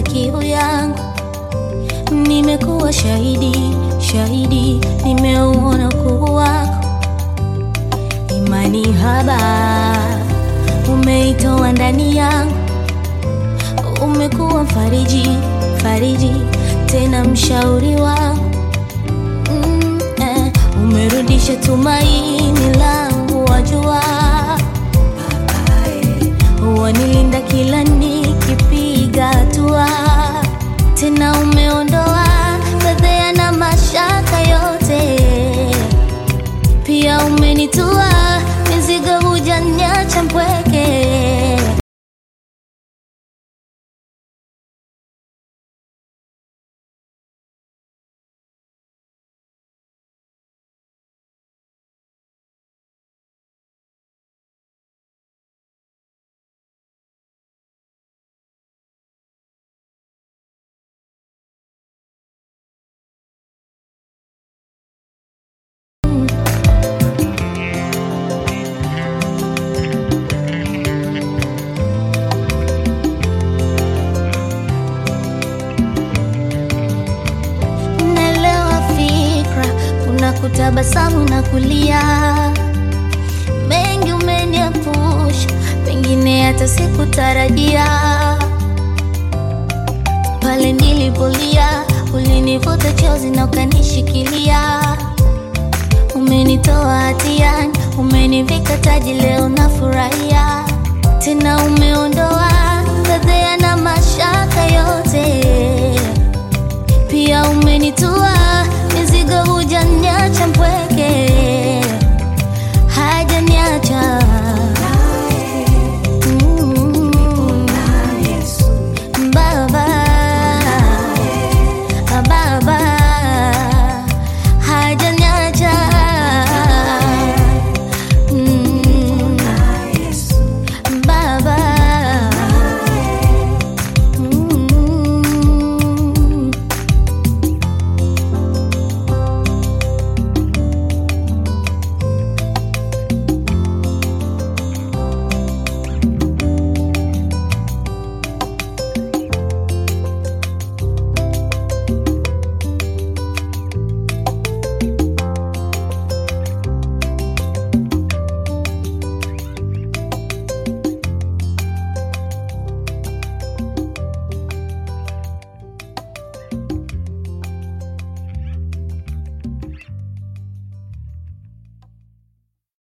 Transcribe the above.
kiu yangu. Nimekuwa shahidi, shahidi, nimeuona ukuu wako. Imani haba umeitoa ndani yangu, umekuwa mfariji, fariji, tena mshauri wangu mm, eh, umerudisha tumaini langu, wajua wanilinda kila nikipiga hatua, tena umeondoa fedheha na mashaka yote, pia umenitua mizigo, hujaniacha mpweke. Naelewa fikra, kuna kutabasamu na kulia, mengi umeniepusha, pengine hata sikutarajia. Pale nilipolia, ulinivuta chozi na ukanishikilia, umenitoa hatiani, umenivika taji, leo nafurahia tena, umeondoa fedheha na mashaka yote